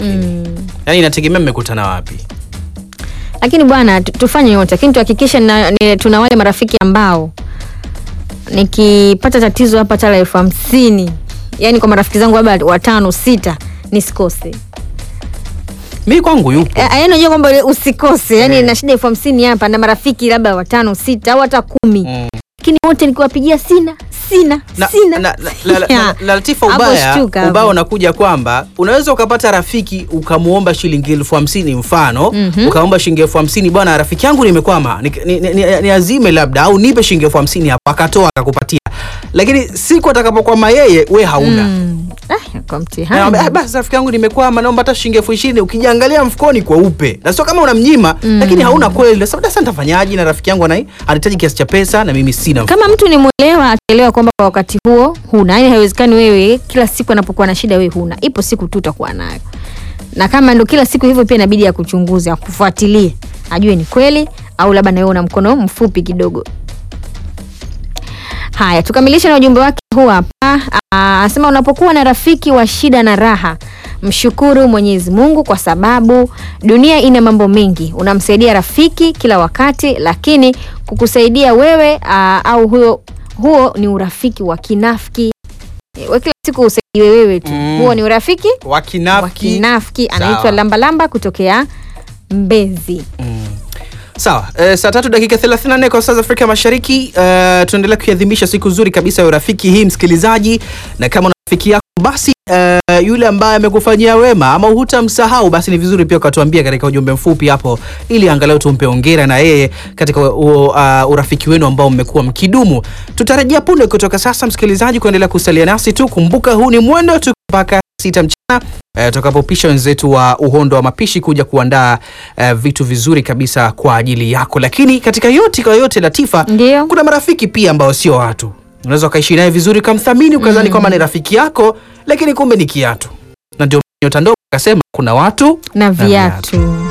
lakini Mm. yaani inategemea mmekutana wapi lakini bwana tu- tufanye yote lakini tuhakikishe na- ni- tuna wale marafiki ambao nikipata tatizo hapa tala elfu hamsini yaani kwa marafiki zangu labda watano sita nisikose mi kwangu yupo Eh, yaani unajua kwamba usikose yaani na shida elfu hamsini hapa na marafiki labda watano sita au hata kumi Mm. lakini wote nikiwapigia sina sina na, sina na, na, la, la, Ya. la, la, Latifa, Hapo ubaya shtuka hapo. ubaya unakuja kwamba unaweza ukapata rafiki ukamwomba shilingi elfu hamsini mfano Mhm. ukaomba shilingi elfu hamsini bwana rafiki yangu nimekwama ni, ni, ni, ni, ni azime labda au nipe shilingi elfu hamsini hapo akatoa akakupatia lakini siku atakapokwama yeye we hauna Mm. Ah, kwa mtihani Naomba, "Ah, basi rafiki yangu nimekwama naomba hata shilingi elfu ishirini ukijiangalia mfukoni kweupe na sio kama unamnyima lakini hauna kweli Sasa sasa nitafanyaje na rafiki yangu anai anahitaji kiasi cha pesa na mimi sina kama mtu ni mwelewa ataelewa kwamba kwa wakati huo huna yani haiwezekani wewe kila siku anapokuwa na shida wewe huna ipo siku tu utakuwa nayo na kama ndo kila siku hivyo pia inabidi akuchunguze akufuatilie ajue ni kweli au labda nawe una mkono mfupi kidogo haya tukamilishe na ujumbe wake huu hapa Ah, anasema unapokuwa na rafiki wa shida na raha mshukuru mwenyezi mungu kwa sababu dunia ina mambo mengi unamsaidia rafiki kila wakati lakini kukusaidia wewe aa, au huyo huo ni urafiki wa kinafiki Eh, we kila siku usaidiwe wewe tu Mm. huo ni urafiki wa wakinafiki kinafiki Sawa. anaitwa lambalamba kutokea mbezi sawa e, saa tatu dakika 34 kwa saa za afrika mashariki e, tunaendelea kuiadhimisha siku nzuri kabisa ya urafiki hii msikilizaji na kama una rafiki yako basi e, yule ambaye amekufanyia wema ama hutamsahau basi ni vizuri pia ukatuambia katika ujumbe mfupi hapo ili angalau tumpe ongera na yeye katika u, uh, urafiki wenu ambao mmekuwa mkidumu tutarejea punde kutoka sasa msikilizaji kuendelea kusalia nasi tu kumbuka huu ni mwendo tu mpaka sita mchana eh, tutakapopisha wenzetu wa uhondo wa mapishi kuja kuandaa eh, vitu vizuri kabisa kwa ajili yako lakini katika yote kwa yote latifa Ndio. kuna marafiki pia ambao sio watu unaweza ukaishi naye vizuri ukamthamini ukadhani kwamba ni rafiki yako lakini kumbe ni kiatu na ndio nyota ndogo akasema kuna watu na viatu. viatu